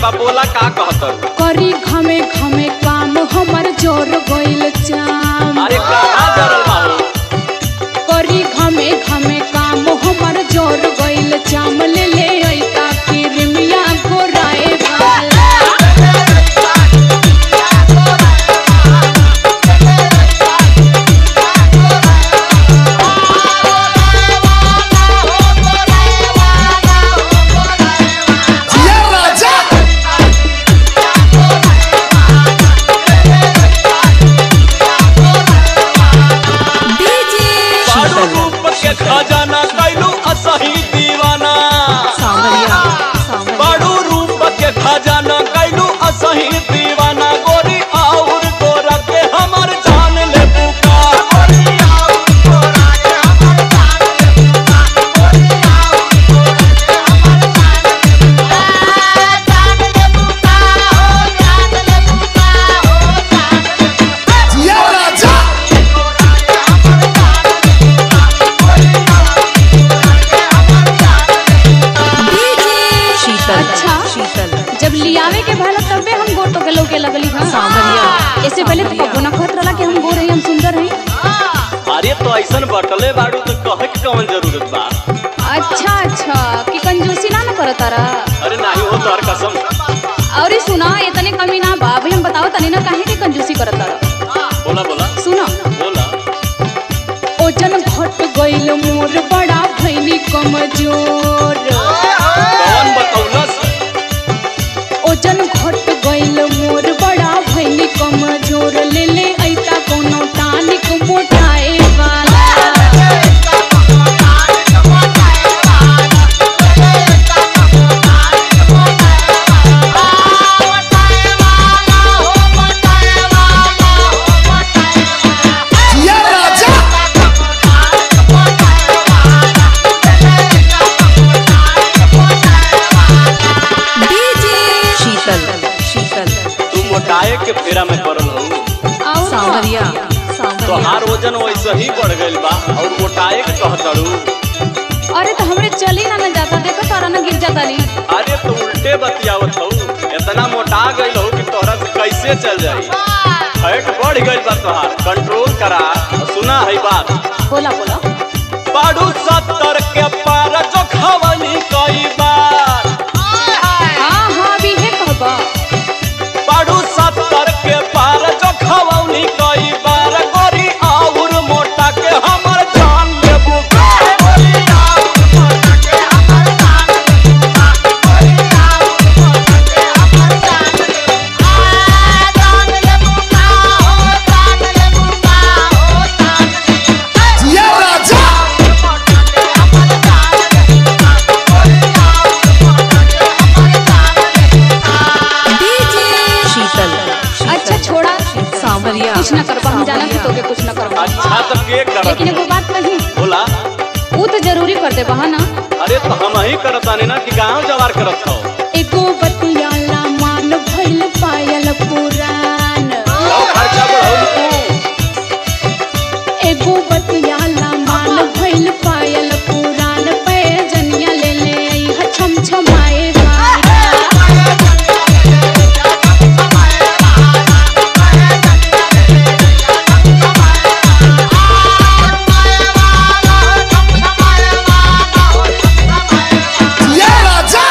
बा बोला का कहत करी घमे घमे काम हमर जोर गइल चाम अरे कहाँ जरल बा हो? करी घमे घमे काम हमर जोर गइल चाम ले ले ऐता किरमिया गोराए वाला जिया राजा बारू रूप के खजाना कैलू असही दीवाना बारू रूप के खजाना कैलू असही दीवाना गोरी और गोरा के हमर जान ले बुका जिया राजा शीतल अच्छा। शीतल जब लियावे के भाला तबे हम गोर तो के लोग के लगली हां सांवरिया। इससे पहले तो कबो ना कहत रहला कि हम गोर हई हम सुंदर हई अरे तो ऐसन बटले बारू तो कहे के कौन जरूरत बा अच्छा अच्छा कि कंजूसी ना न करत तारा अरे नहीं हो तोहर कसम और सुना इतने कमी ना बा अभी हम बताओ तनी ना काहे के कंजूसी करत तारा बोला बोला सुनो बोला ओजन घट गइल मोर बड़ा भैनी कमजोर कौन बतौलस ओजन घट गइल मोर बड़ा भैनी कमजोर ले ले ऐता कोनो टानिक मोटाए वाला जिया राजा शीतल शीतल तू मोटाए के फेरा में पड़ल हो और सांवरिया तो सांवरिया हार वजन वैसे ही बढ़ गइल बा और मोटाए के कहतड़ू अरे तो हमरे चली ना न जाता देखो तारा ना गिर जाता ली अरे तो उल्टे बतियावत हो इतना मोटा गइल हो कि तोहरा से कैसे चल जाई फैट बढ़ गइल बा तोहार कंट्रोल करा और सुना है बात बोला बोला बाड़ू सत्तर के पार जो खवनी कई बार हाँ हाँ अभी है कहबा बाड़ू सत्तर के पार जो खवनी कई बार गोरी और मोटा के हमर जान लेबू जिया राजा शीतल अच्छा छोड़ा सांवरिया कुछ न करबा हम जाना कि तोके कुछ न करबा अच्छा तो के करत लेकिन एगो बात कही बोला वो तो जरूरी कर दे बहा ना अरे तो हम ही करत आने ना कि गांव जवार करत हो एगो बतियाला मान भइल पायल पुरान लो खर्चा बढ़ौल तू एगो बतियाला मान भइल पायल पुरान पे जनिया ले ले आई ह छम छमाए वाला जिया राजा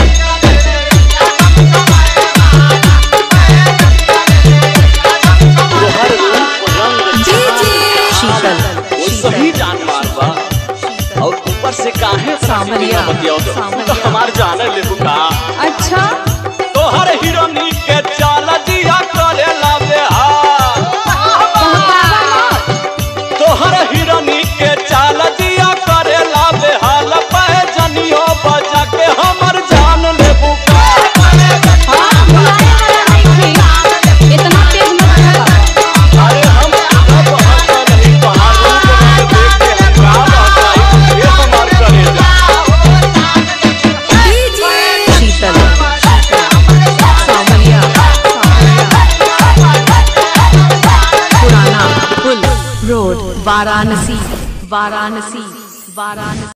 तोहर रूप रंग शीतल वो सही जान मार बा और ऊपर से काहे सांवरिया। बतियाओ तो सांवरिया। हमार जान ले बुका अच्छा तोहर हिरोनी के चाल दिया करेला बेहाल कहकावा मत तोहर हिरोनी के चाल दिया करेला बेहाल पहजनियो बजा के हमर जान ले बुका हाँ भुलाए वाला नहीं थी इतना तेज मत भगा अरे हम सब हंसा नहीं तोहार रूप रंग देख के हम का बहकाई ये हमार करेजा शीतल सांवरिया पुराना पुल रोड वाराणसी वाराणसी वाराणसी